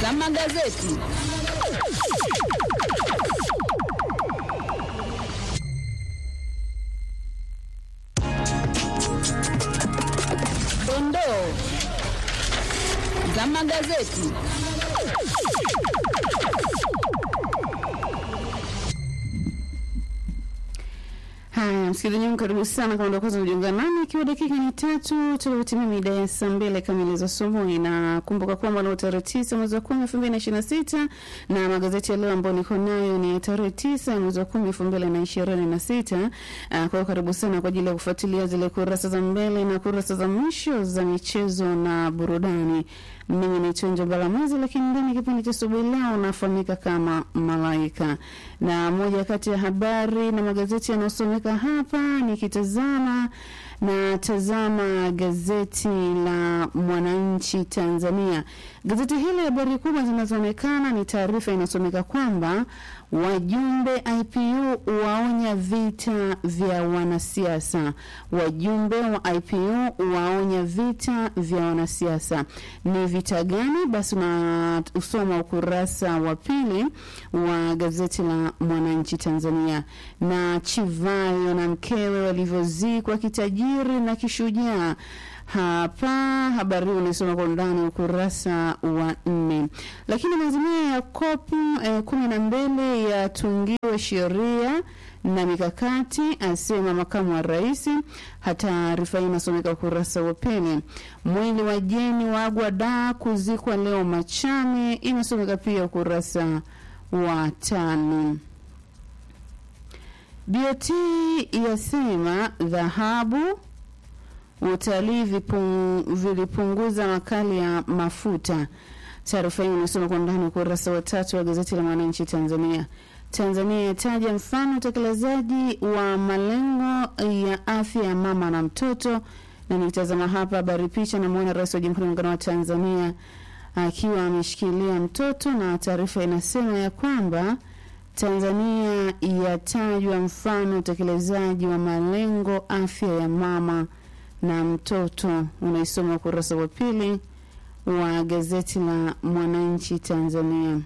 za magazeti. Dondoo za magazeti. Haya, msikilizaji wangu, karibu sana kama ndio kwanza unajiunga nami, ikiwa dakika ni tatu tuliotimia mida ya saa mbili kamili za asubuhi, na kumbuka kwamba leo tarehe tisa mwezi wa kumi elfu mbili na ishirini na sita na magazeti ya leo ambayo niko nayo ni tarehe tisa mwezi wa kumi elfu mbili na ishirini na sita. Kwa hiyo karibu sana kwa ajili ya kufuatilia zile kurasa za mbele na kurasa za mwisho za michezo na burudani. Mimi ni Chonjo Balamwezi, lakini ndani ya kipindi cha asubuhi leo unafahamika kama Malaika, na moja kati ya habari na magazeti yanayosomeka hapa nikitazama na tazama gazeti la Mwananchi Tanzania. Gazeti hili habari kubwa zinazoonekana ni taarifa inasomeka kwamba wajumbe IPU waonya vita vya wanasiasa. Wajumbe wa IPU waonya vita vya wanasiasa. Ni vita gani? Basi unasoma ukurasa wa pili wa gazeti la Mwananchi Tanzania. Na Chivayo na mkewe walivyozikwa kitajiri na kishujaa hapa habari hii unaisoma kwa undani ukurasa wa nne. Lakini maazimio ya kopu eh, kumi na mbili yatungiwe sheria na mikakati, asema makamu wa rais. Taarifa hii inasomeka ukurasa wa pili. Mwili wa Jeni waagwa da kuzikwa leo Machame, inasomeka pia ukurasa wa tano. BOT yasema dhahabu utalii vilipunguza makali ya mafuta. Taarifa hiyo inasoma kwa ndani ukurasa wa tatu wa gazeti la Mwananchi Tanzania. Tanzania yataja mfano utekelezaji wa malengo ya afya ya mama na mtoto, na nitazama hapa habari picha, namwona Rais wa Jamhuri ya Muungano wa Tanzania akiwa ameshikilia mtoto, na taarifa inasema ya kwamba Tanzania yatajwa mfano utekelezaji wa malengo afya ya mama na mtoto unaisoma ukurasa wa pili wa gazeti la Mwananchi Tanzania.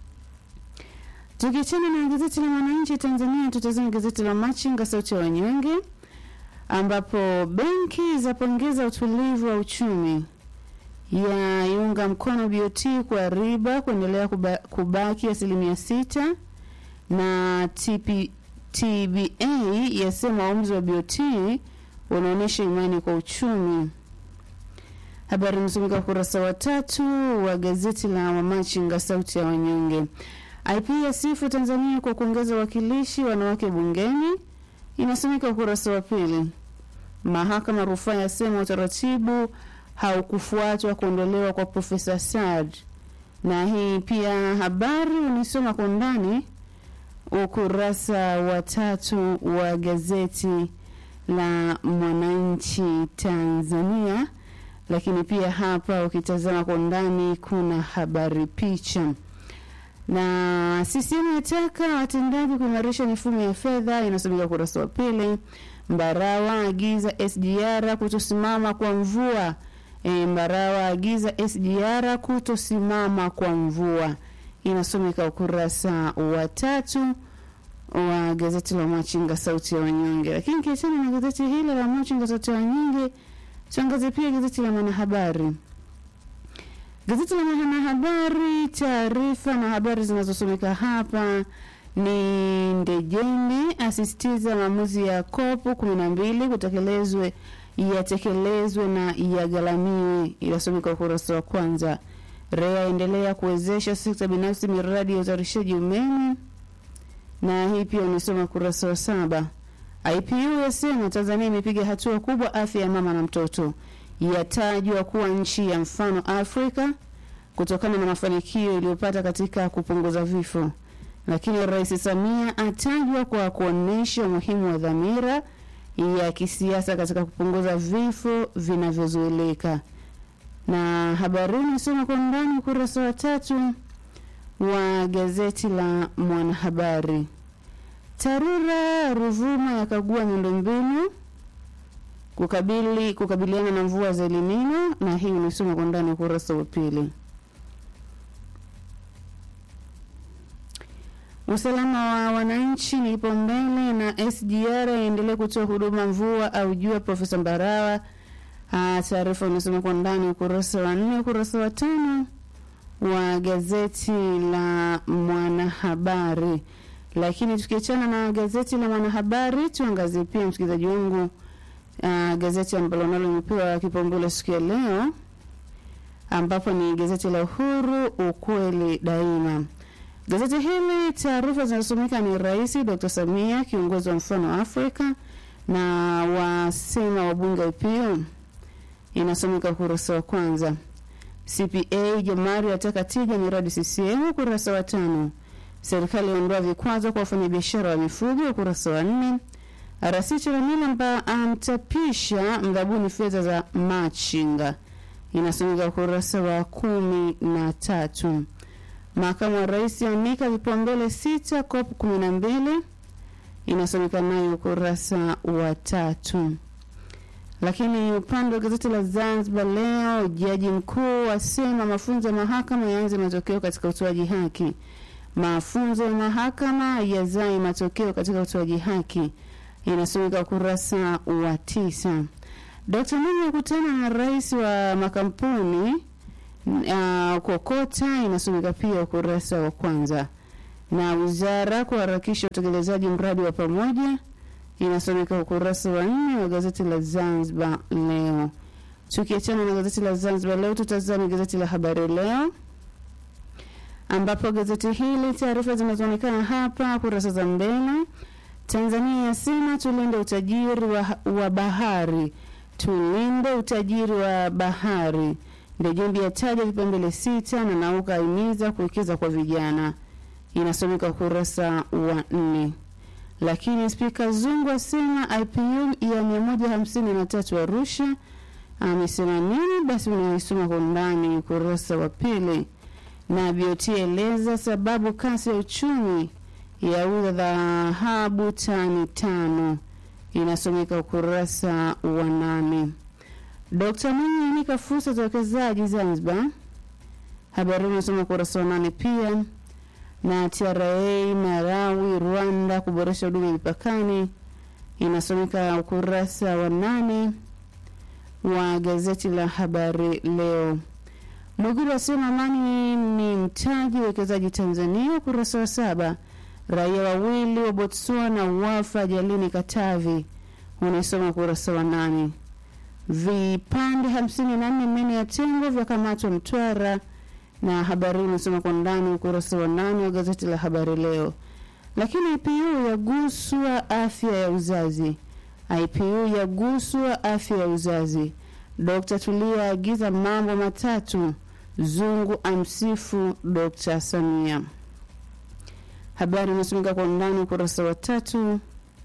Tukiachana na gazeti la Mwananchi Tanzania, tutazame gazeti la Machinga, sauti ya wanyonge, ambapo benki zapongeza utulivu wa uchumi, yaiunga mkono BOT kwa riba kuendelea kuba, kubaki asilimia sita, na TP, TBA yasema uamuzi wa BOT unaonyesha imani kwa uchumi. Habari imesomeka ukurasa wa tatu wa gazeti la Wamachinga sauti ya wanyonge. IP yasifu Tanzania kwa kuongeza wakilishi wanawake bungeni, inasomeka ukurasa wa pili. Mahakama rufaa yasema utaratibu haukufuatwa kuondolewa kwa Profesa Saad, na hii pia habari unisoma kwa ndani ukurasa wa tatu wa gazeti la Mwananchi Tanzania. Lakini pia hapa ukitazama kwa ndani kuna habari picha, na CCM yataka watendaji kuimarisha mifumo ya fedha, inasomeka ukurasa wa pili. Mbarawa agiza SGR kutosimama kwa mvua. E, Mbarawa agiza SGR kutosimama kwa mvua, inasomeka ukurasa wa tatu wa gazeti la Machinga sauti ya wanyonge. Lakini kiachana na gazeti hili la Machinga sauti ya wanyonge, tuangazie pia gazeti la Mwanahabari. Gazeti la Mwanahabari, taarifa na habari zinazosomeka hapa ni Ndejembi asisitiza maamuzi ya kopu kumi na mbili kutekelezwe yatekelezwe na yagharamiwe, inasomeka ukurasa wa kwanza. REA endelea kuwezesha sekta binafsi miradi ya uzalishaji umeme na hii pia unasoma ukurasa wa saba. IPU yasema Tanzania imepiga hatua kubwa afya ya mama na mtoto, yatajwa kuwa nchi ya mfano Afrika kutokana na mafanikio iliyopata katika kupunguza vifo. Lakini Rais Samia atajwa kwa kuonyesha umuhimu wa dhamira ya kisiasa katika kupunguza vifo vinavyozuilika. Na habari inasoma kwa ndani ukurasa wa tatu wa gazeti la Mwanahabari. TARURA Ruvuma yakagua miundombinu kukabili kukabiliana na mvua za El Nino, na hii unasoma kwa ndani ukurasa wa pili. Usalama wa wananchi ni kipaumbele na SGR iendelee kutoa huduma mvua au jua. Profesa Mbarawa. Ah, taarifa unasoma kwa ndani ukurasa wa nne, ukurasa wa tano wa gazeti la Mwanahabari. Lakini tukiachana na gazeti la Mwanahabari, tuangazie pia msikilizaji wangu, uh, gazeti ambalo nalo limepewa kipaumbele siku ya leo, ambapo ni gazeti la Uhuru, ukweli daima. Gazeti hili taarifa zinazosomeka ni Rais Dr. Samia kiongozi wa mfano wa Afrika na wasema wabunge IPU, inasomeka ukurasa wa kwanza. CPA Jamari ataka tija miradi CCM, ukurasa wa tano. Serikali yaondoa vikwazo kwa wafanyabiashara wa mifugo, ukurasa wa nne. RC Chalamila amtapisha mdhabuni fedha za machinga, inasomeka ukurasa wa kumi na tatu. Makamu wa rais anika vipaumbele sita COP kumi na mbili, inasomeka nayo ukurasa wa tatu. Lakini upande wa gazeti la Zanzibar Leo, jaji mkuu asema mafunzo ya mahakama yaanze matokeo katika utoaji haki. Mafunzo ya mahakama yazai matokeo katika utoaji haki, inasomeka ukurasa wa tisa. Dkt. Mwinyi akutana na rais wa makampuni uh, kokota, inasomeka pia ukurasa wa kwanza. Na wizara kuharakisha utekelezaji mradi wa pamoja inasomeka ukurasa wa nne wa gazeti la Zanzibar Leo. Tukiachana na gazeti la Zanzibar Leo, tutazame gazeti la Habari Leo, ambapo gazeti hili taarifa zinazoonekana hapa kurasa za mbele. Tanzania yasema tulinde utajiri wa, wa bahari, tulinde utajiri wa bahari. Ndejembi yataja vipaumbele sita na Nauka aimiza kuwekeza kwa vijana, inasomeka ukurasa wa nne lakini Spika Zungu asema IPU ya mia moja hamsini na tatu Arusha. Amesema nini? Basi unaisoma kwa undani ukurasa wa pili. Na BOT eleza sababu kasi ya uchumi yauza dhahabu tani tano, inasomeka ukurasa wa nane. Dkt Mwinyi anika fursa za uwekezaji Zanzibar, habari inasoma ukurasa wa nane pia na TRA Malawi, Rwanda kuboresha huduma mipakani inasomeka ukurasa wa nane wa gazeti la Habari Leo. Mwigulu asema amani ni mtaji uwekezaji Tanzania, ukurasa wa saba. Raia wawili wa Botswana wafa ajalini Katavi, unaisoma ukurasa wa nane. Vipande hamsini na nne meno ya tembo vyakamatwa Mtwara na habari inasoma kwa ndani ukurasa wa nane wa gazeti la Habari Leo. Lakini IPU yaguswa afya ya uzazi, IPU yaguswa afya ya uzazi. Dkt Tulia aagiza mambo matatu, Zungu amsifu Dkt Samia. Habari inasomeka kwa ndani ukurasa wa tatu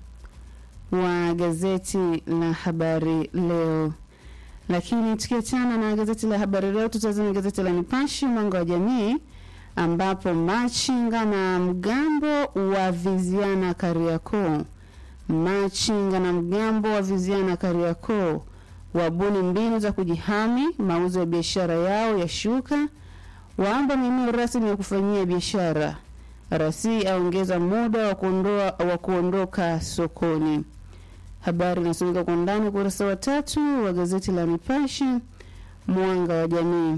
wa gazeti la Habari Leo. Lakini tukiachana na gazeti la habari leo, tutazame gazeti la Nipashe mwanga wa jamii, ambapo machinga na mgambo wa viziana Kariakoo. Machinga na mgambo wa viziana Kariakoo wabuni mbinu za kujihami, mauzo ya biashara yao yashuka, waamba maeneo rasmi ya kufanyia biashara. Rasi aongeza muda wa kuondoa wa kuondoka sokoni. Habari inasomeka kwa ndani ukurasa wa tatu wa gazeti la Nipashe mwanga wa jamii.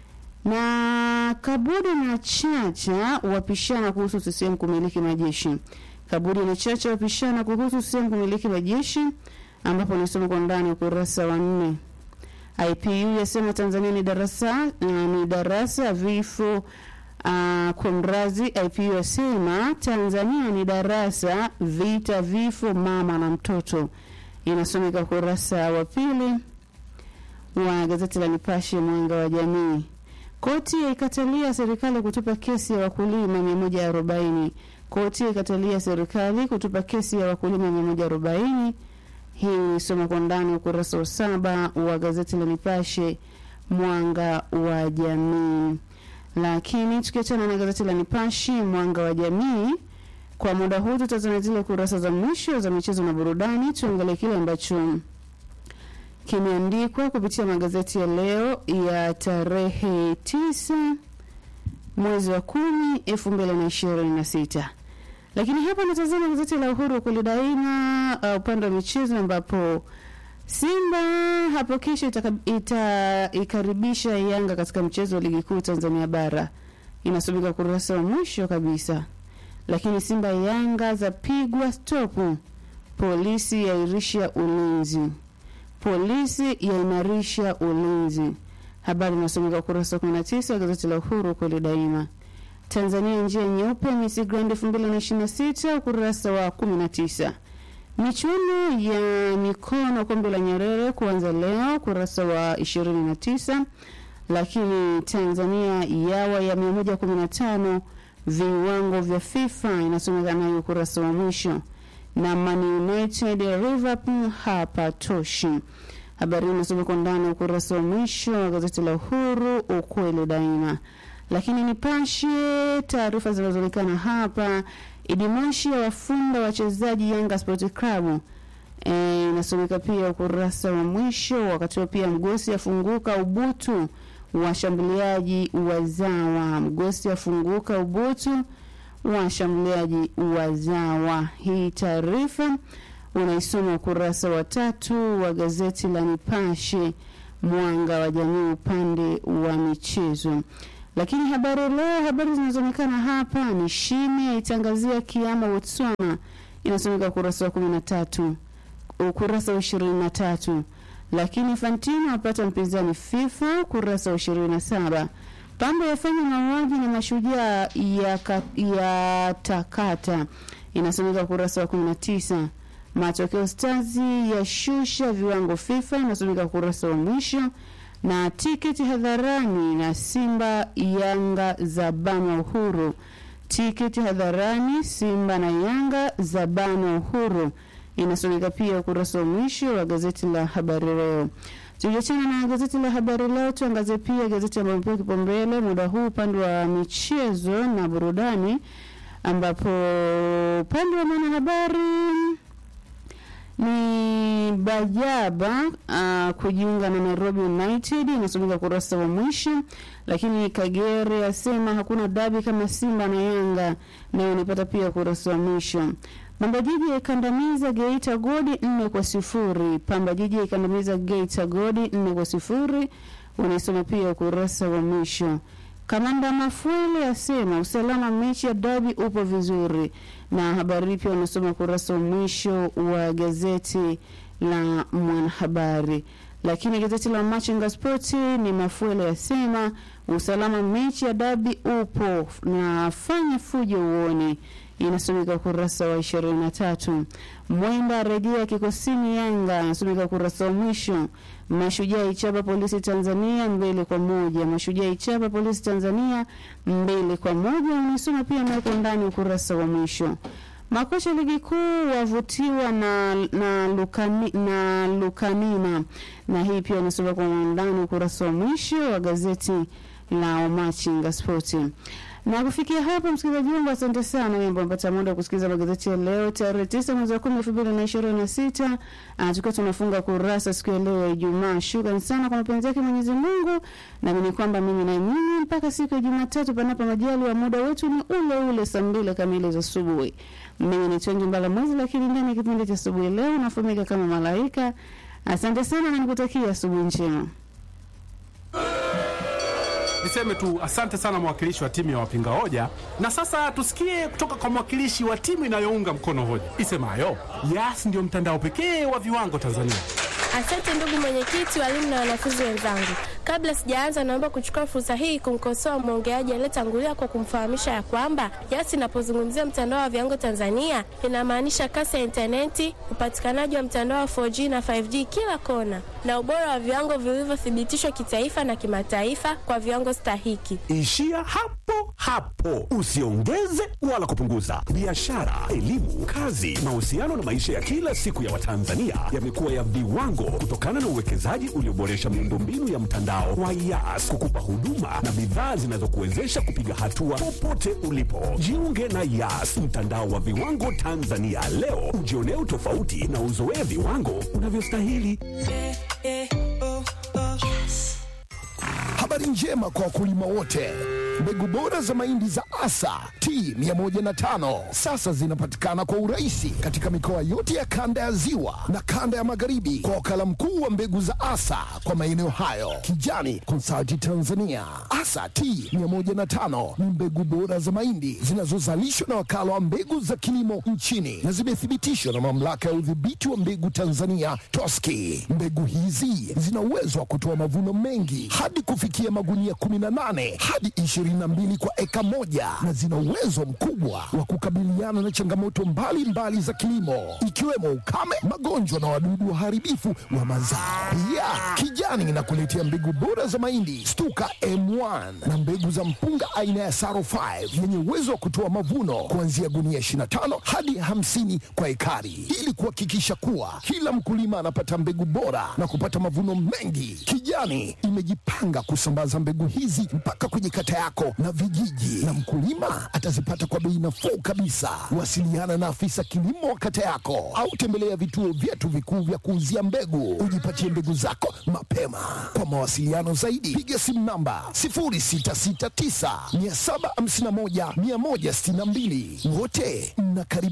Na Kabudi na Chacha wapishana kuhusu CCM kumiliki majeshi. Kabudi na Chacha wapishana kuhusu CCM kumiliki majeshi, ambapo inasoma kwa ndani ukurasa wa nne. IPU yasema Tanzania ni darasa uh, ni darasa vifo Uh, kwa mrazi IPU yasema Tanzania ni darasa vita vifo mama na mtoto, inasomeka ukurasa wa pili wa gazeti la Nipashe mwanga wa jamii. Koti yaikatalia serikali kutupa kesi ya wakulima 140. Koti yaikatalia serikali kutupa kesi ya wakulima 140. Hii isoma kwa ndani ukurasa wa saba wa gazeti la Nipashe mwanga wa jamii. Lakini tukiachana na gazeti la Nipashe mwanga wa jamii, kwa muda huu tutazama zile kurasa za mwisho za michezo na burudani. Tuangalie kile ambacho kimeandikwa kupitia magazeti ya leo ya tarehe tisa mwezi wa kumi elfu mbili na ishirini na sita. Lakini hapa natazama gazeti la Uhuru kweli daima, uh, upande wa michezo ambapo Simba hapo kesho itaikaribisha ita, Yanga katika mchezo wa ligi kuu Tanzania bara, inasomeka ukurasa wa mwisho kabisa. Lakini Simba Yanga zapigwa stopu, polisi yairisha ulinzi, polisi yaimarisha ulinzi. Habari inasomeka ukurasa wa 19 wa gazeti la Uhuru kweli daima. Tanzania njia nyeupe Miss Grand 2026 ukurasa wa 19. Michuano ya mikono kombe la Nyerere kuanza leo ukurasa wa 29. Lakini Tanzania yawa ya 115 viwango vya FIFA inasomeka nayo ukurasa wa mwisho. Na Man United Liverpool hapa toshi. Habari inasomeka kwa ndani ukurasa wa mwisho wa gazeti la Uhuru ukweli daima. Lakini Nipashe taarifa zinazoonekana hapa Idi Moshi awafunda wachezaji Yanga Sport Club e, inasomeka pia ukurasa wa mwisho. Wakati huo pia Mgosi afunguka ubutu washambuliaji wazawa. Mgosi afunguka ubutu washambuliaji wazawa. Hii taarifa unaisoma ukurasa wa tatu wa gazeti la Nipashe mwanga wa jamii upande wa michezo. Lakini habari leo, habari zinazoonekana hapa ni Shime aitangazia kiama Botswana, inasomeka ukurasa wa kumi na tatu ukurasa wa ishirini na tatu. Lakini Fantino apata mpinzani FIFA, ukurasa wa ishirini na saba. Pambo yafanya mauaji na mashujaa ya, ya takata, inasomeka ukurasa wa kumi na tisa. Matokeo Stazi yashusha viwango FIFA, inasomeka ukurasa wa mwisho na tiketi hadharani na Simba Yanga za banwa Uhuru. Tiketi hadharani Simba na Yanga za banwa Uhuru, inasomeka pia ukurasa wa mwisho wa gazeti la Habari Leo. Tukiachana na gazeti la Habari Leo, tuangazie pia gazeti ambayo imepewa kipaumbele muda huu upande wa michezo na burudani, ambapo upande wa mwanahabari ni Bajaba uh, kujiunga na Nairobi United inasomeka ukurasa wa mwisho. Lakini Kagere asema hakuna dabi kama Simba na Yanga, nayo nipata pia ukurasa wa mwisho. Pamba Jiji ikandamiza Geita Godi nne kwa sifuri. Pamba Jiji ikandamiza Geita Godi nne kwa sifuri, unaisoma pia ukurasa wa mwisho. Kamanda Mafuele asema usalama mechi ya dabi upo vizuri, na habari pia unasoma ukurasa wa mwisho wa gazeti la Mwanahabari. Lakini gazeti la Machinga Sport ni Mafuele asema usalama mechi ya dabi upo na fanya fujo uone, inasomeka ukurasa wa ishirini na tatu. Mwenda rejea kikosini Yanga, inasomeka ukurasa wa mwisho. Mashujaa ichapa polisi Tanzania mbele kwa moja. Mashujaa ichapa polisi Tanzania mbele kwa moja, unasoma pia naweko ndani ukurasa wa mwisho. Makocha ligi kuu wavutiwa na na, lukani, na Lukanina na hii pia unasoma kwa ndani ukurasa wa mwisho wa gazeti la Machinga Spoti. Na kufikia hapo, msikilizaji wangu, asante sana wewe ambao umepata muda kusikiliza magazeti ya leo tarehe tisa mwezi wa kumi elfu mbili na ishirini na sita tukiwa tunafunga kurasa siku ya leo ya Ijumaa. Shukrani sana kwa mapenzi yake Mwenyezi Mungu, naamini kwamba mimi na mimi mpaka siku ya Jumatatu, panapo majaliwa, muda wetu ni ule ule saa mbili kamili za asubuhi. Mimi ni Tonji Mbala Mwezi, lakini ndani ya kipindi cha asubuhi leo nafahamika kama Malaika. Asante sana na nikutakia asubuhi njema. Niseme tu asante sana mwakilishi wa timu ya wapinga hoja, na sasa tusikie kutoka kwa mwakilishi wa timu inayounga mkono hoja isemayo Yas ndio mtandao pekee wa viwango Tanzania. Asante ndugu mwenyekiti, walimu na wanafunzi wenzangu. Kabla sijaanza, naomba kuchukua fursa hii kumkosoa mwongeaji aliyetangulia kwa kumfahamisha ya kwamba Yas inapozungumzia mtandao wa viwango Tanzania inamaanisha kasi ya intaneti, upatikanaji wa mtandao wa 4G na 5G kila kona, na ubora wa viwango vilivyothibitishwa kitaifa na kimataifa kwa viwango stahiki. Ishia hapo hapo, usiongeze wala kupunguza. Biashara, elimu, kazi, mahusiano na maisha ya kila siku ya Watanzania yamekuwa ya viwango kutokana na uwekezaji ulioboresha miundombinu ya mtandao wa Yas kukupa huduma na bidhaa zinazokuwezesha kupiga hatua popote ulipo. Jiunge na Yas, mtandao wa viwango Tanzania leo, ujionee utofauti na uzoee viwango unavyostahili. Habari njema kwa wakulima wote. Mbegu bora za mahindi za Asa T105 sasa zinapatikana kwa urahisi katika mikoa yote ya kanda ya Ziwa na kanda ya Magharibi kwa wakala mkuu wa mbegu za Asa kwa maeneo hayo, Kijani Consulting Tanzania. Asa T105 ni mbegu bora za mahindi zinazozalishwa na wakala wa mbegu za kilimo nchini na zimethibitishwa na mamlaka ya udhibiti wa mbegu Tanzania TOSCI. Mbegu hizi zina uwezo wa kutoa mavuno mengi hadi kufikia magunia 18 hadi 22 kwa eka moja na zina uwezo mkubwa wa kukabiliana na changamoto mbalimbali mbali za kilimo ikiwemo ukame, magonjwa na wadudu waharibifu wa mazao. Pia Kijani inakuletea mbegu bora za mahindi Stuka M1 na mbegu za mpunga aina ya Saro 5 yenye uwezo wa kutoa mavuno kuanzia gunia 25 hadi 50 kwa ekari ili kuhakikisha kuwa kila mkulima anapata mbegu bora na kupata mavuno mengi. Kijani imejipanga kusambaza mbegu hizi mpaka kwenye kata yako na vijiji, na mkulima atazipata kwa bei nafuu kabisa. Wasiliana na afisa kilimo wa kata yako au tembelea vituo vyetu vikuu vya kuuzia mbegu, ujipatie mbegu zako mapema. Kwa mawasiliano zaidi, piga simu namba 0669 751 162. Wote mnakaribishwa.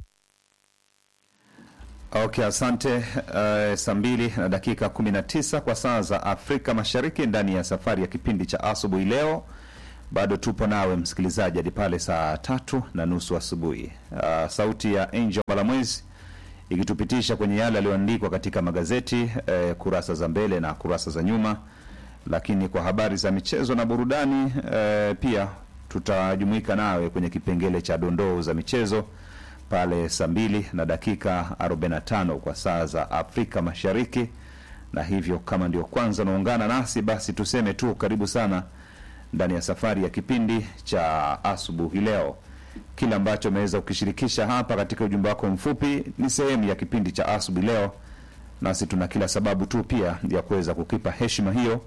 Okay, asante. Uh, saa mbili na dakika 19 kwa saa za Afrika Mashariki, ndani ya safari ya kipindi cha asubuhi leo. Bado tupo nawe msikilizaji hadi pale saa tatu na nusu asubuhi. Uh, sauti ya Angel Malamwezi ikitupitisha kwenye yale yaliyoandikwa katika magazeti eh, kurasa za mbele na kurasa za nyuma, lakini kwa habari za michezo na burudani eh, pia tutajumuika nawe kwenye kipengele cha dondoo za michezo pale saa mbili na dakika 45 kwa saa za Afrika Mashariki. Na hivyo kama ndio kwanza unaungana nasi, basi tuseme tu karibu sana ndani ya safari ya kipindi cha asubuhi leo. Kile ambacho umeweza ukishirikisha hapa katika ujumbe wako mfupi ni sehemu ya kipindi cha asubuhi leo, nasi tuna kila sababu tu pia ya kuweza kukipa heshima hiyo.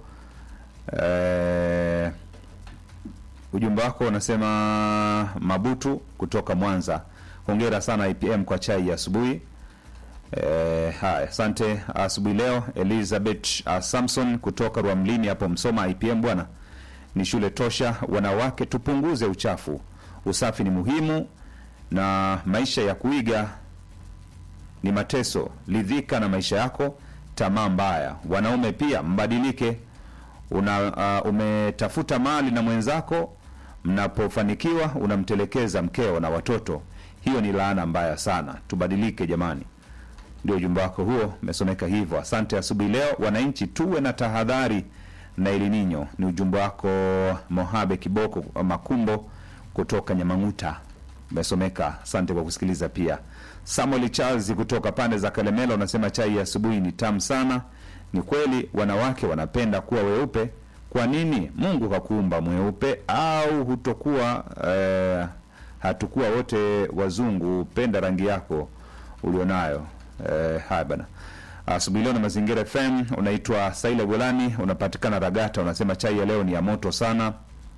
Eh, ujumbe wako unasema Mabutu kutoka Mwanza, hongera sana IPM kwa chai ya asubuhi. Eh, haya, asante asubuhi leo. Elizabeth uh, Samson kutoka Rwamlini hapo Msoma, IPM bwana ni shule tosha. Wanawake tupunguze uchafu, usafi ni muhimu na maisha ya kuiga ni mateso. Lidhika na maisha yako, tamaa mbaya. Wanaume pia mbadilike. Una, uh, umetafuta mali na mwenzako, mnapofanikiwa unamtelekeza mkeo na watoto. Hiyo ni laana mbaya sana. Tubadilike jamani. Ndio ujumbe wako huo, umesomeka hivyo. Asante asubuhi leo. Wananchi tuwe na tahadhari na El Nino. Ni ujumbe wako Mohabe Kiboko Makumbo kutoka Nyamang'uta, umesomeka. Asante kwa kusikiliza. Pia Samuel Charles kutoka pande za Kalemela unasema chai ya asubuhi ni tamu sana. Ni kweli wanawake wanapenda kuwa weupe. Kwa nini Mungu kakuumba mweupe? Au hutokuwa eh, hatukuwa wote wazungu? Penda rangi yako ulionayo. Eh, haya bana asubuhi leo na Mazingira FM. Unaitwa Saila Golani, unapatikana Ragata, unasema chai ya leo ni ya moto sana.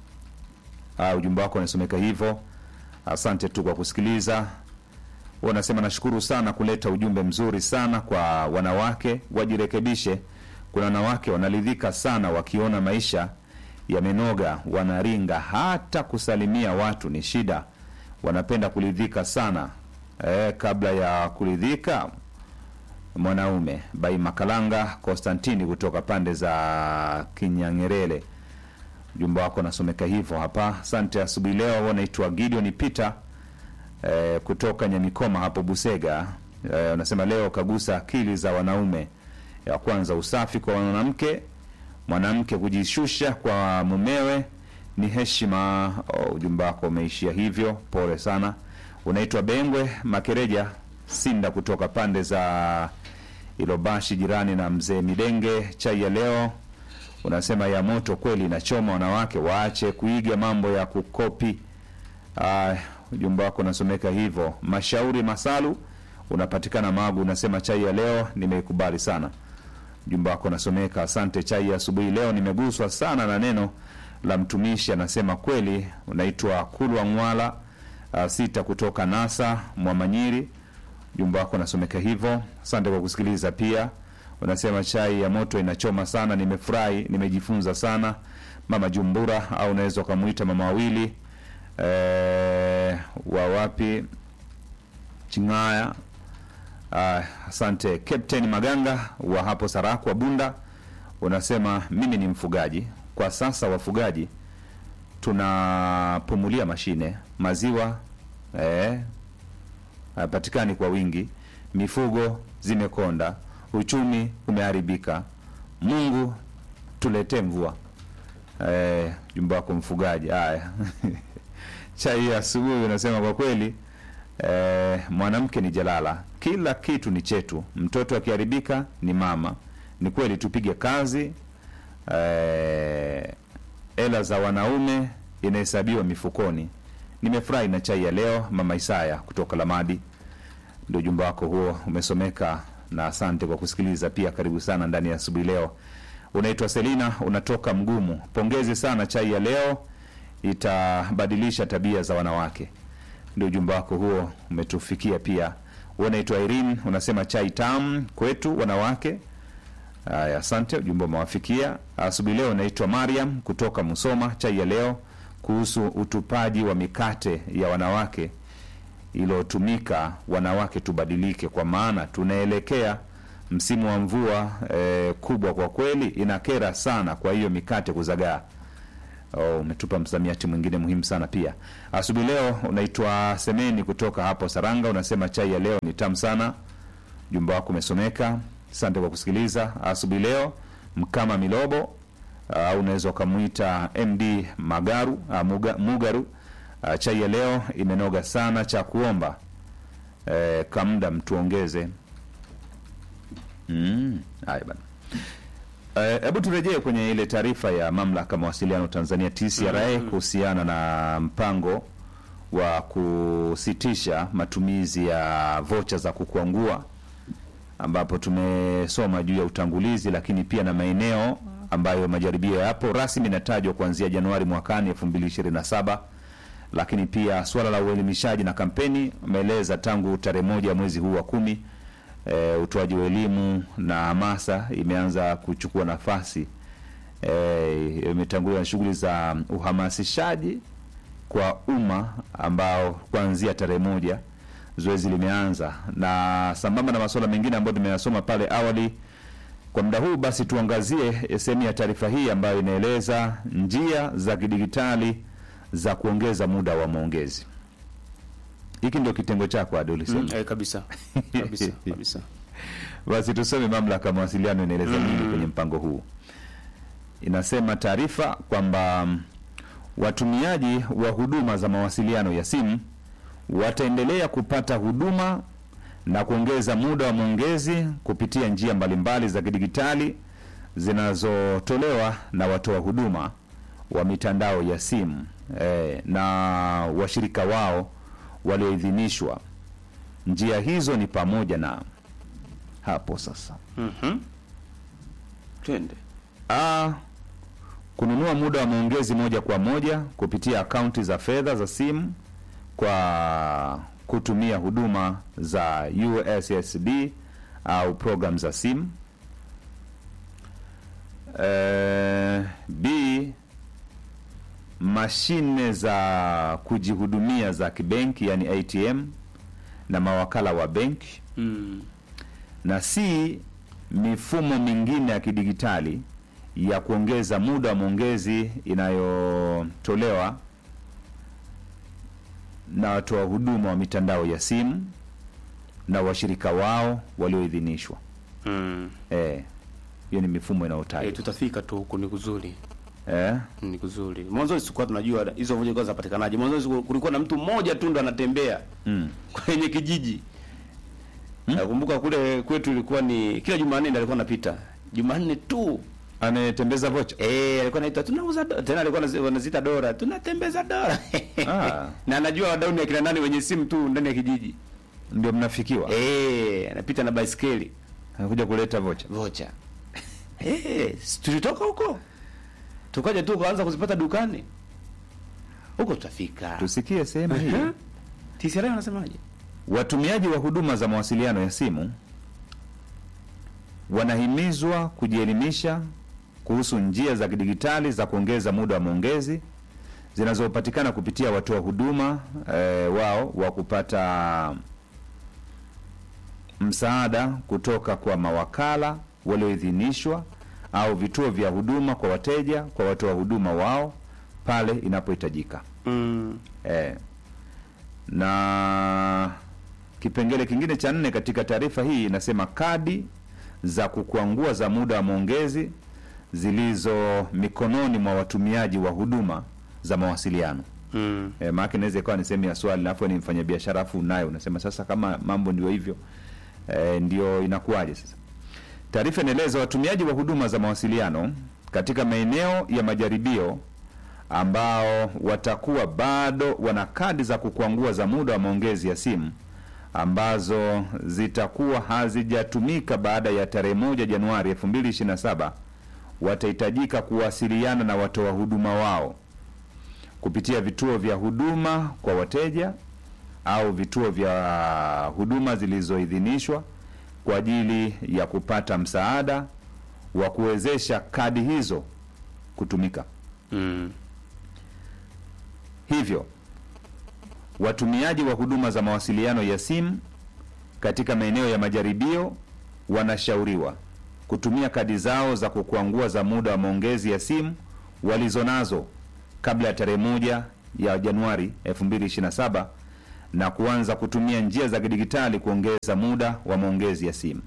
Uh, ujumbe wako unasomeka hivyo. Asante tu kwa kusikiliza. Wewe unasema nashukuru sana kuleta ujumbe mzuri sana kwa wanawake, wajirekebishe. Kuna wanawake wanaridhika sana wakiona maisha yamenoga, wanaringa, hata kusalimia watu ni shida. Wanapenda kuridhika sana eh, kabla ya kuridhika mwanaume bai Makalanga Konstantini kutoka pande za Kinyangerele, ujumbe wako unasomeka hivyo hapa. Asante asubuhi leo. Wanaitwa Gideon Peter eh, kutoka Nyamikoma hapo Busega. Eh, unasema leo kagusa akili za wanaume. Ya kwanza usafi kwa mwanamke, mwanamke kujishusha kwa mumewe ni heshima. Oh, ujumbe wako umeishia hivyo, pole sana. Unaitwa Bengwe Makereja Sinda kutoka pande za Ilobashi jirani na mzee Midenge. Chai ya leo unasema ya moto kweli, inachoma. Wanawake waache kuiga mambo ya kukopi. Uh, ujumbe wako unasomeka hivyo. Mashauri Masalu unapatikana Magu, unasema chai ya leo nimeikubali sana. Ujumbe wako unasomeka asante. Chai ya asubuhi leo nimeguswa sana na neno la mtumishi, anasema kweli. Unaitwa Kulwa Mwala uh, sita kutoka Nasa Mwamanyiri Ujumbe wako unasomeka hivyo. Asante kwa kusikiliza. Pia unasema chai ya moto inachoma sana nimefurahi nimejifunza sana mama jumbura au unaweza ukamwita mama wawili eh, wa wapi chingaya Ah, asante Captain Maganga wa hapo Sarakwa Bunda, unasema mimi ni mfugaji kwa sasa. Wafugaji tunapumulia mashine, maziwa eh, hapatikani kwa wingi, mifugo zimekonda, uchumi umeharibika. Mungu tuletee mvua. Eh, jumba wako mfugaji. Haya, chai ya asubuhi unasema kwa kweli eh, mwanamke ni jalala, kila kitu ni chetu. Mtoto akiharibika ni mama. Ni kweli, tupige kazi. Eh, hela za wanaume inahesabiwa mifukoni. Nimefurahi na chai ya leo, mama Isaya kutoka Lamadi. Ndio ujumbe wako huo umesomeka, na asante kwa kusikiliza pia. Karibu sana ndani ya asubuhi leo. Unaitwa Selina, unatoka Mgumu. Pongezi sana, chai ya leo itabadilisha tabia za wanawake. Ndio ujumbe wako huo umetufikia pia. Wewe unaitwa Irene, unasema chai tamu kwetu wanawake. Haya, asante, ujumbe umewafikia. Asubuhi leo unaitwa Mariam kutoka Musoma. Chai ya leo kuhusu utupaji wa mikate ya wanawake iliyotumika, wanawake tubadilike, kwa maana tunaelekea msimu wa mvua eh, kubwa. Kwa kweli inakera sana, kwa hiyo mikate kuzagaa. Oh, umetupa msamiati mwingine muhimu sana pia. Asubuhi leo unaitwa Semeni kutoka hapo Saranga, unasema chai ya leo ni tamu sana. Jumba wako umesomeka, asante kwa kusikiliza asubuhi leo. Mkama Milobo au unaweza ukamwita MD Magaru uh, Muga, Mugaru. Uh, chai ya leo imenoga sana, cha kuomba eh, kamda mtuongeze. Mm, haya bana. Hebu uh, turejee kwenye ile taarifa ya mamlaka mawasiliano Tanzania TCRA kuhusiana na mpango wa kusitisha matumizi ya vocha za kukwangua, ambapo tumesoma juu ya utangulizi, lakini pia na maeneo ambayo majaribio yapo rasmi inatajwa kuanzia Januari mwakani 2027 lakini pia suala la uelimishaji na kampeni ameeleza tangu tarehe moja mwezi huu wa kumi e, utoaji wa elimu na hamasa imeanza kuchukua nafasi e, imetanguliwa na shughuli za uhamasishaji kwa umma ambao kuanzia tarehe moja zoezi limeanza, na sambamba na masuala mengine ambayo tumeyasoma pale awali. Kwa muda huu basi, tuangazie sehemu ya taarifa hii ambayo inaeleza njia za kidigitali za kuongeza muda wa maongezi. Hiki ndio kitengo chako Ado, ulisema Mm, eh, kabisa kabisa kabisa. Basi tusome mamlaka ya mawasiliano inaeleza nini kwenye mpango huu. Inasema taarifa kwamba mm, watumiaji wa huduma za mawasiliano ya simu wataendelea kupata huduma na kuongeza muda wa maongezi kupitia njia mbalimbali za kidigitali zinazotolewa na watoa huduma wa mitandao ya simu eh, na washirika wao walioidhinishwa. Njia hizo ni pamoja na hapo sasa Mhm. Twende. A, kununua muda wa maongezi moja kwa moja kupitia akaunti za fedha za simu kwa kutumia huduma za USSD au program za simu. E, B, mashine za kujihudumia za kibenki yani ATM na mawakala wa benki Mm. na si mifumo mingine ya kidigitali ya kuongeza muda wa maongezi inayotolewa na watoa huduma wa mitandao ya simu na washirika wao walioidhinishwa. Mm. Eh, hiyo ni mifumo Eh, inayotajwa. tutafika tu huku ni kuzuri. Eh, Ni kuzuri. Mwanzo sikuwa tunajua hizo vocha kwa zapatikanaje. Mwanzo kulikuwa na mtu mmoja tu ndo anatembea mm, kwenye kijiji. Nakumbuka kule kwetu ilikuwa ni kila Jumanne ndiye alikuwa anapita. Jumanne tu. anayetembeza vocha. Eh, alikuwa anaita tunauza do-" tena alikuwa anazi- wanazita dora, tunatembeza dora. Ah. Na anajua wadau ni akina nani wenye simu tu ndani ya kijiji. Ndio mnafikiwa. Eh, anapita na baisikeli. Anakuja kuleta vocha. vocha eh, si tulitoka huko tukaja tu kuanza kuzipata dukani huko, tutafika. Tusikie sehemu hii. Mhm. TCRA wanasemaje? Watumiaji wa huduma za mawasiliano ya simu wanahimizwa kujielimisha kuhusu njia za kidigitali za kuongeza muda wa maongezi zinazopatikana kupitia watoa huduma e, wao wa kupata msaada kutoka kwa mawakala walioidhinishwa au vituo vya huduma kwa wateja kwa watoa huduma wao pale inapohitajika. Mm. E, na kipengele kingine cha nne katika taarifa hii inasema kadi za kukwangua za muda wa maongezi zilizo mikononi mwa watumiaji wa huduma za mawasiliano. Mm. E, maana inaweza ikawa ni sehemu ya swali, alafu ni mfanyabiashara afu unayo unasema sasa, kama mambo ndio hivyo e, ndio inakuwaje sasa? Taarifa inaeleza watumiaji wa huduma za mawasiliano katika maeneo ya majaribio ambao watakuwa bado wana kadi za kukwangua za muda wa maongezi ya simu ambazo zitakuwa hazijatumika baada ya tarehe moja Januari 2027 watahitajika kuwasiliana na watoa huduma wao kupitia vituo vya huduma kwa wateja au vituo vya huduma zilizoidhinishwa kwa ajili ya kupata msaada wa kuwezesha kadi hizo kutumika. Mm. Hivyo watumiaji wa huduma za mawasiliano ya simu katika maeneo ya majaribio wanashauriwa kutumia kadi zao za kukwangua za muda wa maongezi ya simu walizonazo kabla ya tarehe moja ya Januari 2027 na kuanza kutumia njia za kidigitali kuongeza muda wa maongezi ya simu.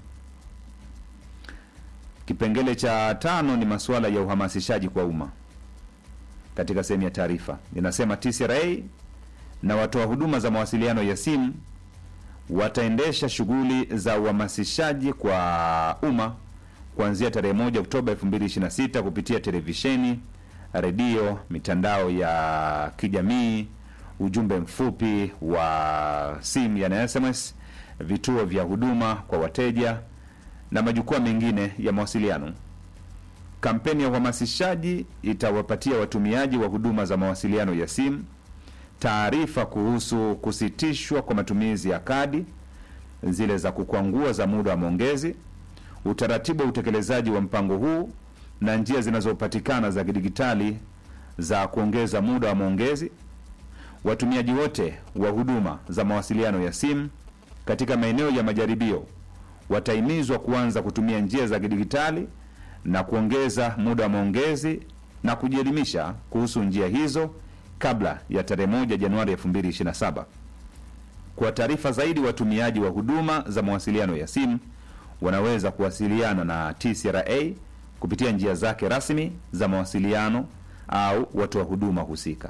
Kipengele cha tano ni masuala ya uhamasishaji kwa umma. Katika sehemu ya taarifa inasema TCRA na watoa huduma za mawasiliano ya simu wataendesha shughuli za uhamasishaji kwa umma kuanzia tarehe moja Oktoba 2026 kupitia televisheni, redio, mitandao ya kijamii, ujumbe mfupi wa simu yani SMS, vituo vya huduma kwa wateja na majukwaa mengine ya mawasiliano. Kampeni ya uhamasishaji itawapatia watumiaji wa huduma za mawasiliano ya simu taarifa kuhusu kusitishwa kwa matumizi ya kadi zile za kukwangua za muda wa maongezi, utaratibu wa utekelezaji wa mpango huu na njia zinazopatikana za kidigitali za kuongeza muda wa maongezi. Watumiaji wote wa huduma za mawasiliano ya simu katika maeneo ya majaribio watahimizwa kuanza kutumia njia za kidigitali na kuongeza muda wa maongezi na kujielimisha kuhusu njia hizo kabla ya tarehe moja Januari 2027. Kwa taarifa zaidi, watumiaji wa huduma za mawasiliano ya simu wanaweza kuwasiliana na TCRA kupitia njia zake rasmi za mawasiliano au watoa huduma husika.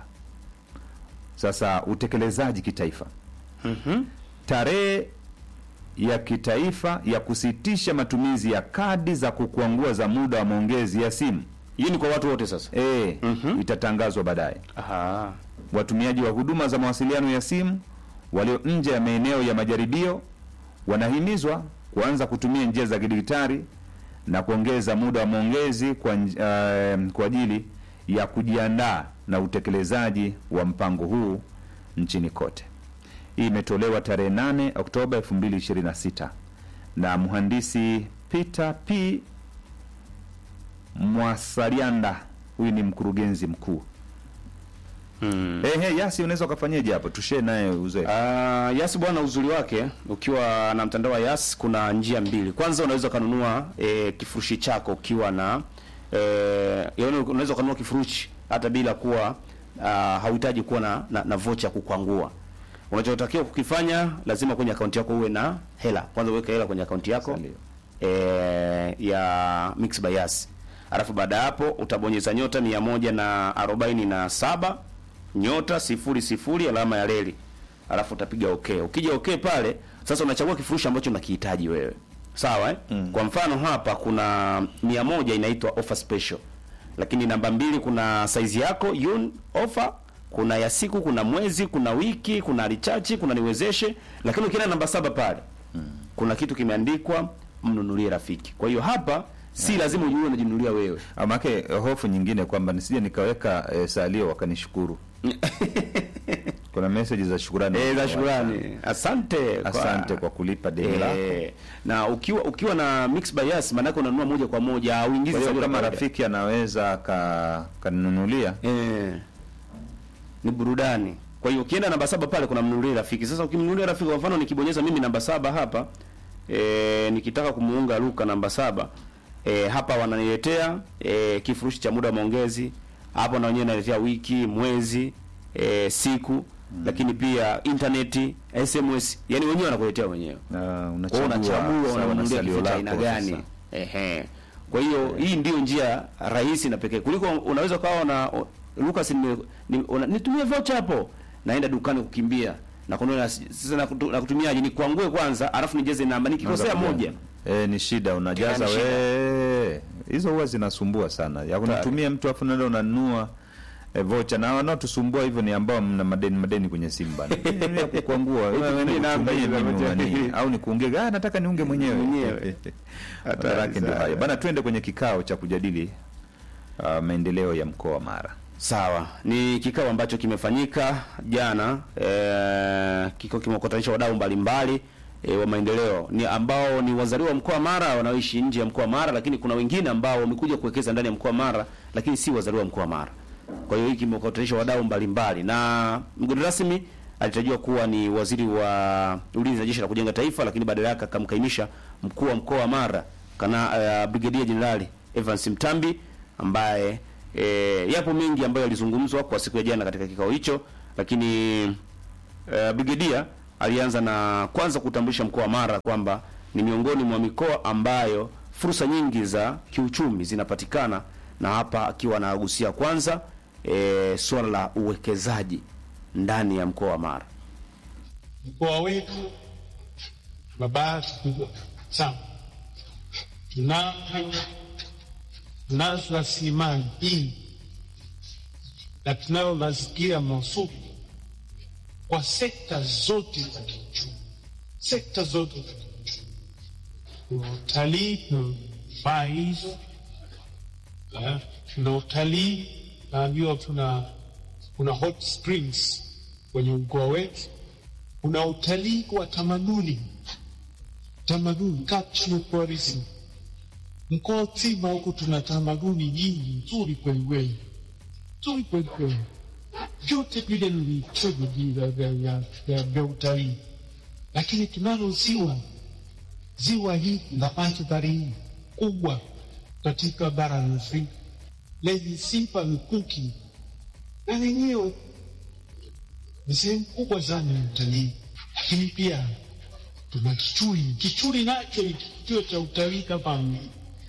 Sasa utekelezaji kitaifa. Mhm. Tarehe ya kitaifa ya kusitisha matumizi ya kadi za kukwangua za muda wa maongezi ya simu Hii ni kwa watu wote sasa. e, Mhm. itatangazwa baadaye. Aha. Watumiaji wa huduma za mawasiliano ya simu walio nje ya maeneo ya majaribio wanahimizwa kuanza kutumia njia za kidigitali na kuongeza muda wa maongezi kwa, nj- eh, kwa ajili ya kujiandaa na utekelezaji wa mpango huu nchini kote. Hii imetolewa tarehe 8 Oktoba 2026 na mhandisi Peter P Mwasalianda, huyu ni mkurugenzi mkuu. Mm. Ehe, Yasi, unaweza ukafanyaje hapo? Tushare naye uzoefu. Ah, Yas bwana, uzuri wake ukiwa na mtandao wa Yas kuna njia mbili. Kwanza unaweza ukanunua e, kifurushi chako ukiwa na e, yaani unaweza ukanunua kifurushi hata bila kuwa ah, hauhitaji kuwa na, na, na vocha kukwangua. Unachotakiwa kukifanya lazima kwenye akaunti yako uwe na hela. Kwanza uweke hela kwenye akaunti yako Ndio. e, ya Mix by Yas. Alafu baada ya hapo utabonyeza nyota mia moja na arobaini na saba nyota sifuri sifuri alama ya reli, alafu utapiga okay. Ukija okay pale sasa unachagua kifurushi ambacho unakihitaji wewe, sawa eh? Mm. Kwa mfano hapa kuna mia moja inaitwa offer special, lakini namba mbili kuna saizi yako yun offer kuna ya siku, kuna mwezi, kuna wiki, kuna richachi, kuna niwezeshe, lakini ukienda namba saba pale kuna kitu kimeandikwa mnunulie rafiki. Kwa hiyo hapa si lazima ujue unajinunulia wewe. Amake eh, hofu nyingine kwamba nisije nikaweka eh, salio wakanishukuru. kuna message za shukrani Eh, za shukrani. Asante kwa, Asante kwa kulipa deni lako. eh, na ukiwa ukiwa na Mix by Yas maana yake unanunua moja kwa moja au ingizi Kwa hiyo salio la kama kawaida. rafiki anaweza ka- kaninunulia eh, ni burudani. Kwa hiyo ukienda namba saba pale kuna mnunulia rafiki. Sasa ukimnunulia rafiki kwa mfano nikibonyeza mimi namba saba hapa eh, nikitaka kumuunga Luka namba saba eh, hapa wananiletea eh, kifurushi cha muda wa maongezi hapo na wenyewe naletea wiki, mwezi, eh, siku lakini pia intaneti, SMS, yani wenyewe wanakuletea wenyewe. na Kwa hiyo unachagua unachagua sawa na unanunulia salio kifaa cha lako aina gani. sasa. Ehe. Kwa hiyo hii ndio njia rahisi na pekee kuliko unaweza ukawa na o- Lucas nime- ni, una- nitumie voucher hapo. Naenda dukani kukimbia na kununua sasa na, kutu, na kutumiaje ni kuangue kwanza alafu nijeze namba nikikosea Unaanza moja. Eh, ni shida unajaza ni shida. we hizo huwa zinasumbua sana ya kunatumia mtu afu naenda unanunua e, vocha na wanaotusumbua hivyo ni ambao mna madeni madeni kwenye simu bana Mimi ya kukwangua wewe Nitumie namba nitumie hizo mimi vocha. unani, au nikuunge ah nataka niunge mwenyewe Mwenyewe. Hatari yake ndio sana. hayo bana twende kwenye kikao cha kujadili uh, maendeleo ya mkoa wa Mara Sawa, ni kikao ambacho kimefanyika jana eh, kikao kimewakutanisha wadau mbalimbali eh, wa maendeleo ni ambao ni wazaliwa wa mkoa wa Mara wanaoishi nje ya mkoa wa Mara, lakini kuna wengine ambao wamekuja kuwekeza ndani ya mkoa wa Mara, lakini si wazaliwa wa mkoa wa Mara. Kwa hiyo hiki kimewakutanisha wadau mbalimbali, na mgeni rasmi alitarajiwa kuwa ni waziri wa ulinzi na jeshi la kujenga taifa, lakini badala yake akamkaimisha mkuu wa mkoa wa Mara kana uh, Brigedia Jenerali Evans Mtambi ambaye e, yapo mengi ambayo yalizungumzwa kwa siku ya jana katika kikao hicho, lakini e, Brigedia alianza na kwanza kutambulisha mkoa wa Mara kwamba ni miongoni mwa mikoa ambayo fursa nyingi za kiuchumi zinapatikana, na hapa akiwa anagusia kwanza e, suala la uwekezaji ndani ya mkoa wa Mara. mkoa wetu tuna bahati kubwa sana, tuna tunazo rasilimali nyingi na tunayo mazingira mazuri kwa sekta zote za kiuchumi, sekta zote za kiuchumi. Tuna utalii, tunafaa hizo, Eh, tuna utalii, naambiwa tuna kuna hot springs kwenye mkoa wetu kuna utalii wa tamaduni tamaduni cultural tourism. Mkoa mzima huku tuna tamaduni nyingi nzuri kwelikweli, nzuri kwelikweli, vyote vile ni vichojo vya- vya- vya- vya- vya utalii, lakini tunalo ziwa ziwa hili la mandhari kubwa katika bara la Afrika lenye sifa mikuki na lenyewe ni sehemu kubwa sana ya utalii, lakini pia tuna Kichuli. Kichuli nacho ni kituo cha utalii kama mji.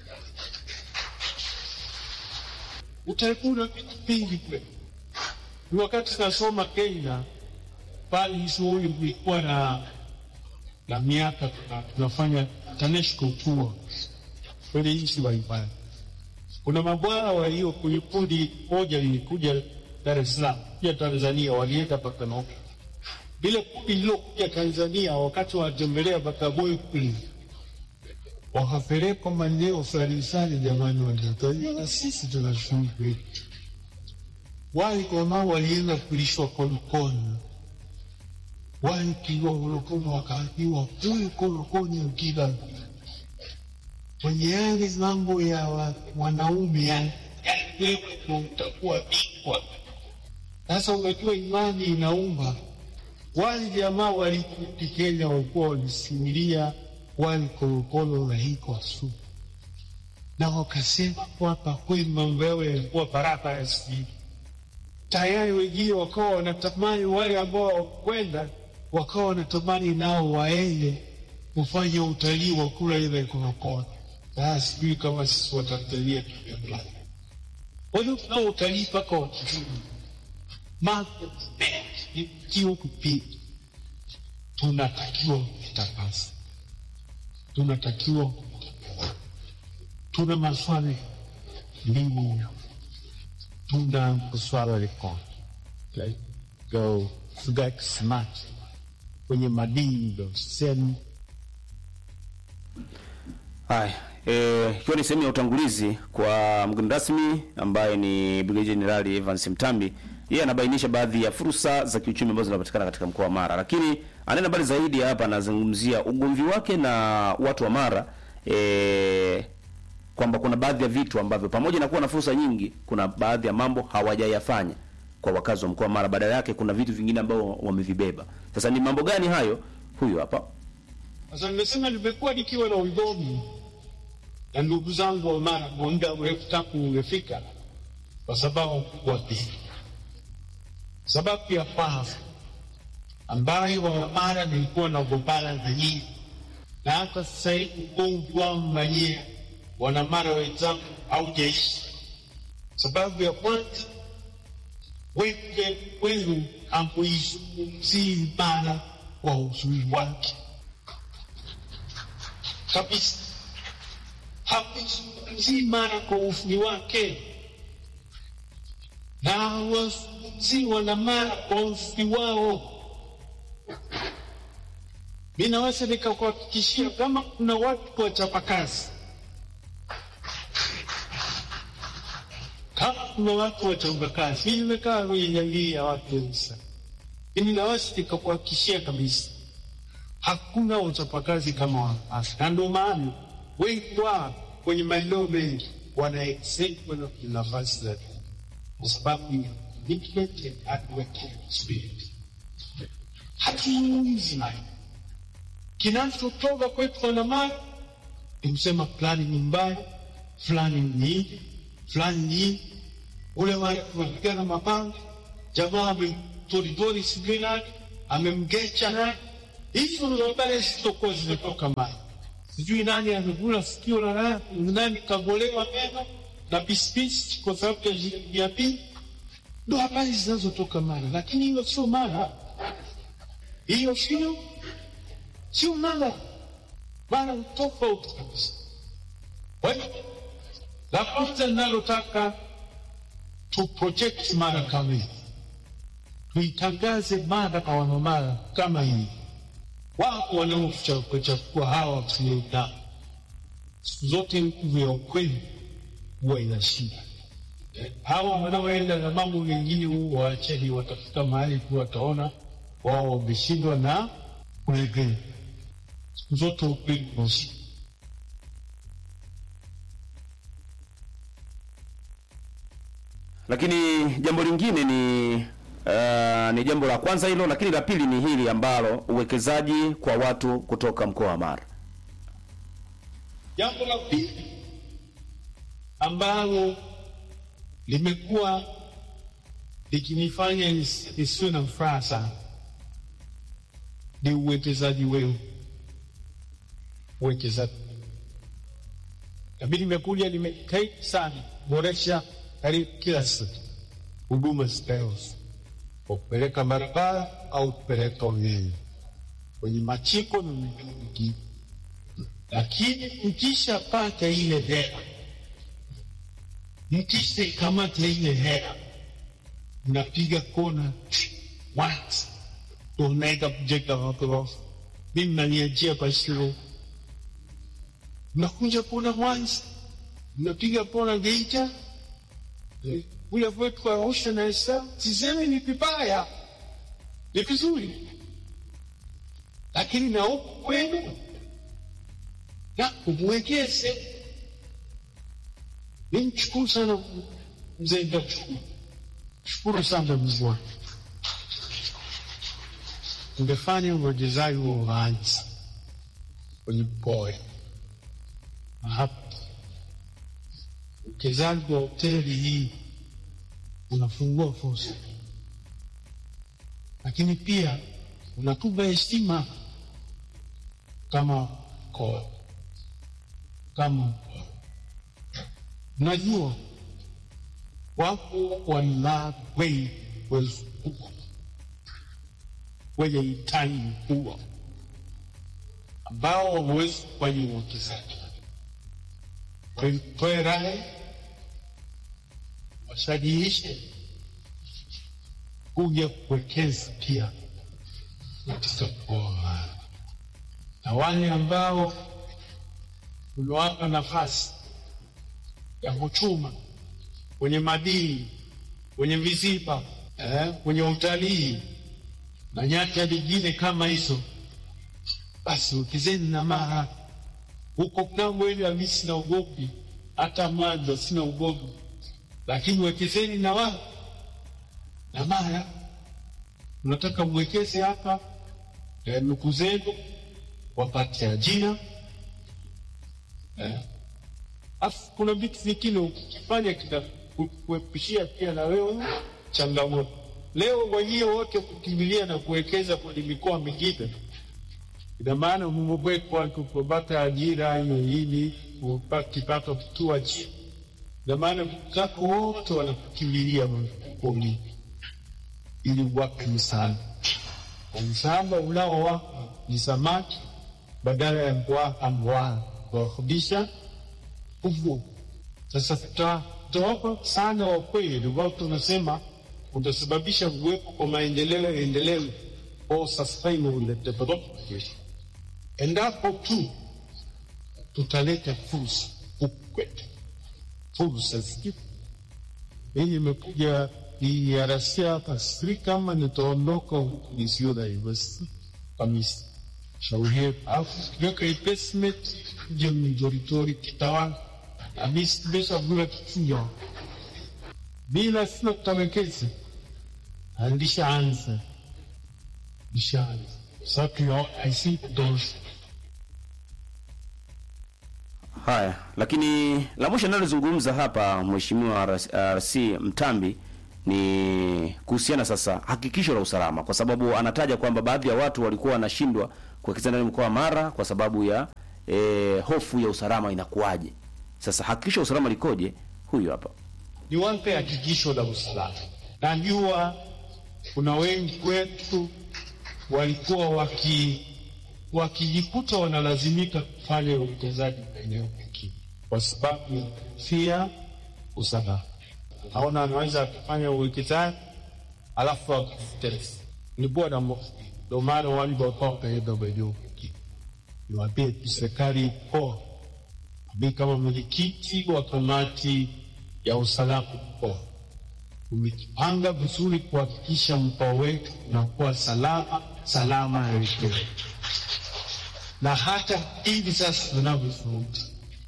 Utalii una vitu vingi kweli. Ni wakati nasoma Kenya pale shughuli kulikuwa na na miaka tuna- tunafanya TANESCO tour kwenye nchi mbalimbali. Kuna mabwana walio kwenye kundi moja lilikuja Dar es Salaam, pia Tanzania, walienda mpaka Nairobi. Lile kundi lilokuja Tanzania wakati wanatembelea Bagamoyo kule, wakapelekwa maeneo fulani fulani, jamani, walitajia na sisi tuna shughuli kwetu. Wale jamaa walienda kulishwa konokono, wale kiwa konokono wakaambiwa huyu konokono ukila kwenye yale mambo ya wa- wanaume yani, wewe ndo utakuwa bingwa. Sasa unajua imani inaumba. Wale jamaa walikurudi Kenya walikuwa walisimulia wale korokoro na hiko su na wakasema kwamba kweli mambo yao yalikuwa baraka ya siri. Tayari wengine wakawa wanatamani, wale ambao hawakwenda wakawa wanatamani nao waende kufanya utalii wa kula ile korokoro. Sasa sijui kama sisi Watanzania tumeona. Kwa hiyo tunao utalii mpaka wa kizungu mambo mengi kio kupita, tunatakiwa kutakasa, tunatakiwa tuna maswali elimu, tuna maswala ya kon like go fugak smart kwenye madini ndo sehemu Haya, eh, ikiwa ni sehemu ya utangulizi kwa mgeni rasmi ambaye ni Brigadier Jenerali Evans Mtambi yeye anabainisha baadhi ya fursa za kiuchumi ambazo zinapatikana katika mkoa wa Mara, lakini anaenda mbali zaidi hapa, anazungumzia ugomvi wake na watu wa Mara e, kwamba kuna baadhi ya vitu ambavyo pamoja na kuwa na fursa nyingi, kuna baadhi ya mambo hawajayafanya kwa wakazi wa mkoa wa Mara, badala yake kuna vitu vingine ambao wamevibeba. Sasa ni mambo gani hayo? Huyu hapa. Sasa nimesema nimekuwa nikiwa na ugomvi na ndugu zangu wa Mara kwa muda mrefu tangu umefika, kwa sababu kubwa mbili. Sababu ya kwanza ambayo wa Mara nilikuwa nagombana na nyinyi, na hata sasa hivi ugomvi wangu na nyinyi wana Mara wenzangu haujaisha. Sababu ya kwanza, wengi wenu hamuizungumzii Mara kwa uzuri wake kabisa hakuzungumzii Mara kwa ufuni wake na hawazungumzii wana Mara kwa ufuni wao. Mi naweza nikakuhakikishia kama kuna watu wachapakazi, kama kuna watu wachapakazi, mi nimekaa kwenye jamii ya watu wengi sana, mimi naweza nikakuhakikishia kabisa hakuna uchapakazi kama wanawake, na ndio maana wengi wao kwenye maeneo mengi wana excel kwenda kwenye nafasi za juu kwa sababu ya commitment and hard working spirit. Hatuzungumzi nayo. Kinachotoka kwetu wanamara ni kusema fulani ni mbaya, fulani ni hivi, fulani ni hivi. Ule wale tunapigana mapanga, jamaa amemtoridori sijui nani, amemgecha nani hizo ndo habari zilizokuwa zimetoka Mara. Sijui nani amekula sikio la nani, nani kagolewa meno na pispisi kwa sababu ya shilingi mia mbili. Ndo habari zinazotoka Mara, lakini hiyo sio Mara, hiyo sio sio Mara. Mara ni tofauti kabisa. Kwa hiyo la kwanza linalotaka tu project Mara kama hivi, tuitangaze Mara kwa wanamara kama hivi wako wanaochafua hawa tunaita siku zote nguvu ya ukweli huwa inashinda. Hawa wanaoenda na mambo mengine huwa waacheni, watafika mahali tu wataona wao wameshindwa na kulegea. Siku zote ukweli unashinda. Lakini jambo lingine ni uh, ni jambo la kwanza hilo, lakini la pili ni hili ambalo uwekezaji kwa watu kutoka mkoa wa Mara. Jambo la pili ambalo limekuwa likinifanya nis- nisiwe na furaha sana ni uwekezaji wenu, uwekezaji. Nami nimekuja nimejitahidi sana kuboresha karibu kila siku huduma zitayoza kwa kupeleka barabara au kupeleka umeme kwenye machiko na maeneo mengine lakini mkishapata ile hela, mkishaikamata ile hela, mnapiga kona once, ndo mnaenda kujenga maghorofa. Mi mnaniachia Bashiro, mnakuja kona once, mnapiga kona Geita, eh, kule kwetu kwa Arusha na Isa. Sisemi ni vibaya, ni vizuri, lakini na huku kwenu na umwekeze. Nimshukuru sana mzee Ndachukuru, shukuru sana mzee wangu, ungefanya uwekezaji wa uanzi kwenye mkoa na hapa uwekezaji wa hoteli hii unafungua fursa, lakini pia unatupa heshima kama mkoa kama najua wapo wana wengi wazunguka wenye hitaji mkubwa ambao wamewezi kufanya uwekezaji. Kwa hiyo toe rai washajiishe kuja kuwekeza pia katika mkoa wa Mara, na wale ambao uliwapa nafasi ya kuchuma kwenye madini, kwenye viziba, eh, kwenye utalii na nyanja nyingine kama hizo, basi wekezeni na mara huko Kambweni. Mimi sina ugopi, hata Mwanza sina ugopi, lakini wekezeni na wa na mara unataka mwekeze hapa eh, ndugu zenu wapate ajira eh. Afu kuna vitu vingine ukifanya kitakuepishia pia na wewe changamoto. Leo wenyewe wote kukimbilia na kuwekeza kwenye mikoa mingine, ina maana mmewekwa kupata ajira hiyo ili upate kipato kitua chini, ina maana kako wote wanakukimbilia kumi ili wape msaada. Msaada unaowapa ni samaki badala ya kuwapa mwaa kuwarudisha uvuvi. Sasa tutawapa sana wa kweli, ambao tunasema utasababisha kuwepo kwa maendeleo endelevu au sustainable development, endapo tu tutaleta fursa huku kwetu. Fursa zikipo, hii imekuja DRC hapa, sijui kama nitaondoka huku nisio na university kabisa. Shauri yetu, alafu tukiweka investment je mjoritori kitawala amisibesha vula kichuya bila sina kutawekeza alishaanza ishaanza sasa I see those Haya, lakini la mwisho nalozungumza hapa Mheshimiwa RC Mtambi ni kuhusiana sasa hakikisho la usalama, kwa sababu anataja kwamba baadhi ya watu walikuwa wanashindwa kuwekeza ndani mkoa wa Mara kwa sababu ya e, hofu ya usalama inakuwaje. Sasa hakikisho la usalama likoje? Huyu hapa ni wape hakikisho la usalama. Najua kuna wengi wetu walikuwa waki wakijikuta wanalazimika kufanya uwekezaji maeneo mengine kwa sababu ya kuhofia usalama. Naona anaweza akafanya uwekezaji alafu akastress ni bora mo ndo maana wale wakawa wakaenda maeneo mengine. Niwaambie tu serikali mkoa, mi kama mwenyekiti wa kamati ya usalama mkoa umejipanga vizuri kuhakikisha mkoa wetu unakuwa salama salama elekeo na hata hivi sasa tunavyozungumza,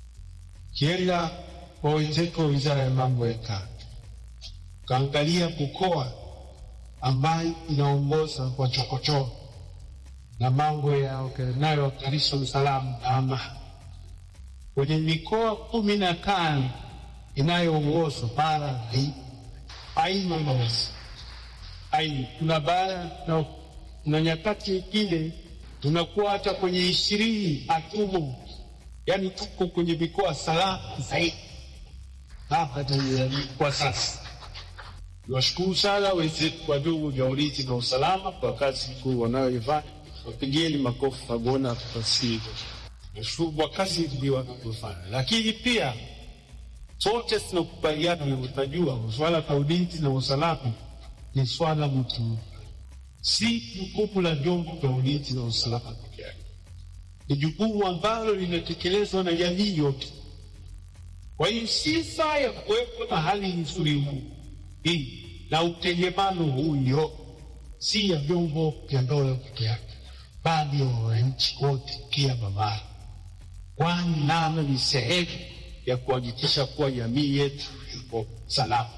kienda kwa wenzetu wa wizara ya mambo ya kati, ukaangalia mkoa ambayo inaongoza kwa chokochoko na mambo yanayohatarisha usalama na amani, kwenye mikoa kumi na tano inayoongozwa bara hii aina mosi aina kuna bara na, na nyakati nyingine tunakuwa hata kwenye ishirini hatumo, yani tuko kwenye mikoa salama zaidi hapa Tanzania kwa sasa. Niwashukuru sana wenzetu wa vyombo vya ulinzi na usalama kwa kazi kuu wanayoifanya, wapigieni makofi Fagona Fasili. Nashukuru kwa kazi ndio wanavyofanya, lakini pia sote tunakubaliana na utajua swala la ulinzi na usalama ni swala mtu si jukumu la vyombo vya ulinzi na usalama peke yake, ni jukumu ambalo linatekelezwa na jamii yote. Kwa hiyo si saa ya kuwepo na hali nzuri huu hii na utengemano huyo, si ya vyombo vya dola peke yake, bali ya wananchi wote pia mabara, kwani nalo ni sehemu ya kuhakikisha kuwa jamii yetu ipo salama.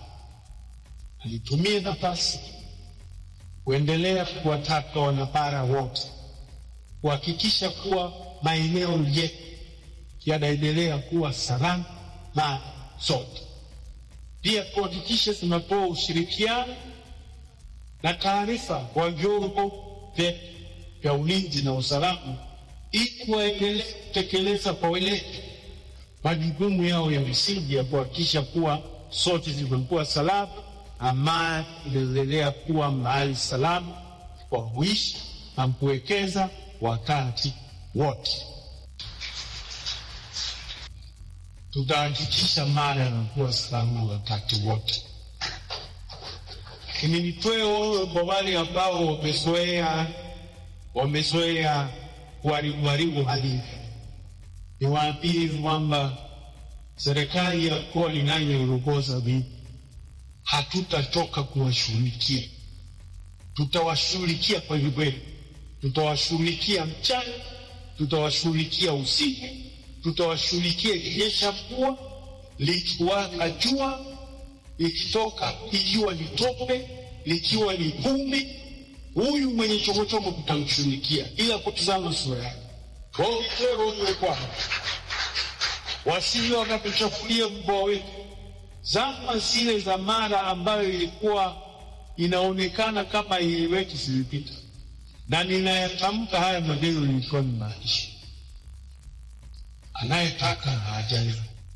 Nitumie nafasi kuendelea kuwataka wanabara wote kuhakikisha kuwa maeneo yetu yanaendelea kuwa salama na zote, pia kuhakikisha tunapewa ushirikiano na taarifa kwa vyombo vyetu vya ulinzi na usalama ili waendelee kutekeleza kwa weledi majukumu yao ya msingi ya kuhakikisha kuwa sote zimekuwa salama, amani inaendelea kuwa mahali salama kwa kuishi na kuwekeza wakati wote. Tutahakikisha Mara yanakuwa salama wakati wote. Lakini nitoe onyo kwa wale ambao wamezoea wamezoea kuharibu hali niwaambie kwamba serikali ya mkoa ninayoongoza mimi hatutachoka kuwashughulikia. Tutawashughulikia kweli kweli, tutawashughulikia mchana, tutawashughulikia usiku, tutawashughulikia ikinyesha mvua, likiwaka jua, likitoka ikiwa ni tope, likiwa ni vumbi. Huyu mwenye chokochoko tutamshughulikia, ila kutizama sura yake. Kwa hiyo kitero ujue kwamba wasije wakatuchafulia mkoa wetu. Zama zile za Mara ambayo ilikuwa inaonekana kama ieleweki zilipita, na ninayatamka haya maneno nilikuwa nimaanisha, anayetaka na ajali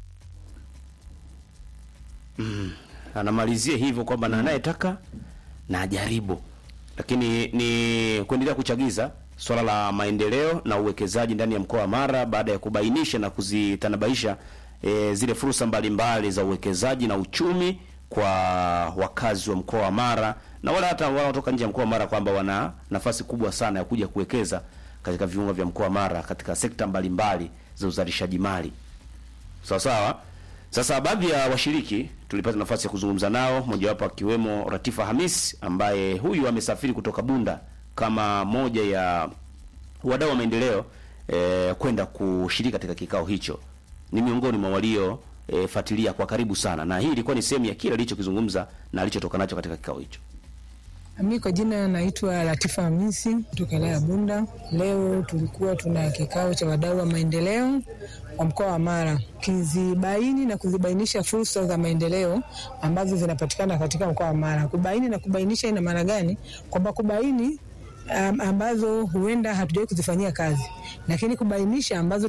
anamalizia hivyo kwamba na anayetaka na ajaribu, lakini ni kuendelea kuchagiza swala la maendeleo na uwekezaji ndani ya mkoa wa Mara baada ya kubainisha na kuzitanabaisha e, zile fursa mbalimbali za uwekezaji na uchumi kwa wakazi wa mkoa wa Mara na wala hata wanaotoka nje ya mkoa wa Mara kwamba wana nafasi kubwa sana ya kuja kuwekeza katika viunga vya mkoa wa Mara katika sekta mbalimbali za uzalishaji mali. Sawa sawa. Sasa baadhi ya washiriki tulipata nafasi ya kuzungumza nao, mojawapo akiwemo Ratifa Hamis ambaye huyu amesafiri kutoka Bunda kama moja ya wadau wa maendeleo eh, kwenda kushiriki katika kikao hicho. Ni miongoni mwa walio eh, fuatilia kwa karibu sana, na hii ilikuwa ni sehemu ya kile alichokizungumza na alichotoka nacho katika kikao hicho. Mi kwa jina naitwa Latifa Hamisi kutoka wilaya ya Bunda. Leo tulikuwa tuna kikao cha wadau wa maendeleo wa mkoa wa Mara kizibaini na kuzibainisha fursa za maendeleo ambazo zinapatikana katika mkoa wa Mara. Kubaini na kubainisha ina maana gani? Kwamba kubaini um, ambazo huenda hatujawahi kuzifanyia kazi, lakini kubainisha ambazo